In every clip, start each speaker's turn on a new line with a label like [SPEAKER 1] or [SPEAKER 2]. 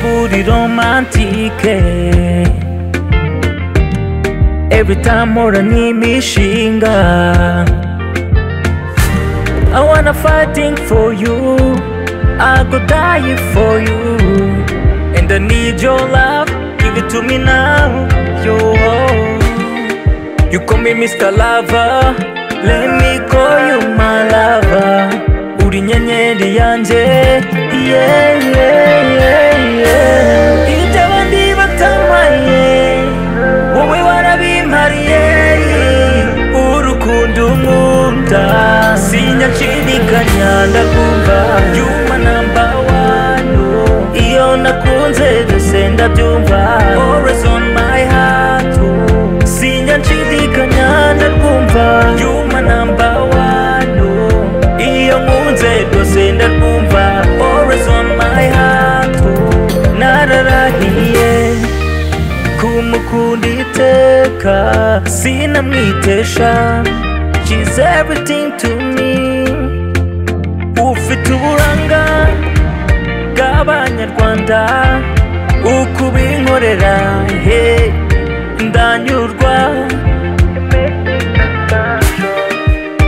[SPEAKER 1] kuri romantike every time mpora n'imishinga I wanna fighting for you I go die for you and I need your love give it to me now yo you call me Mr. Lover let me call you my lover uri nyenyeri yanjye yeah, yeah, yeah, yeah. ibyo abandi batamaye wowe warabimpariye urukundo nkunda sinyanshidikanya ndakumva yuma namba wano iyo nakunze byose ndabyumva always on my heart oh. sinyanshidikanya ndakumva yuma namba wano iyo nkunze rwose ndakumva always on my heart nararahiye kumukunda iteka sinamwitesha she's everything to me ufite uburanga bw'abanyarwanda uko ubinkorera he ndanyurwa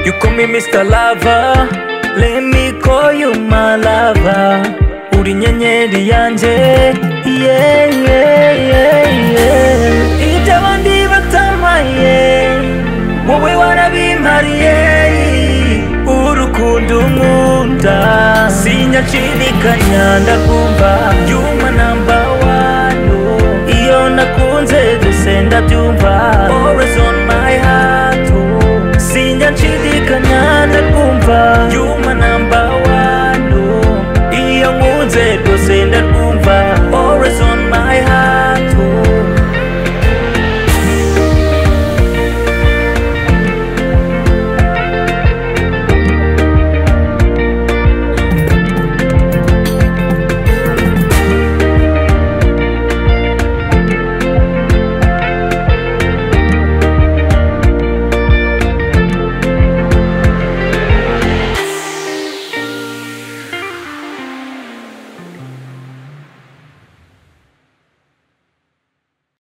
[SPEAKER 1] You call me Mr. Lover Let me call you my lover Uri nyenyeri yanjye Yeah, yeah, yeah, yeah Ibyo abandi batamaye Wowe warabimpariye Urukundo nkunda Sinyashidikanya ndakumva Yuma number one Iyo nakunze byose ndabyumva Always on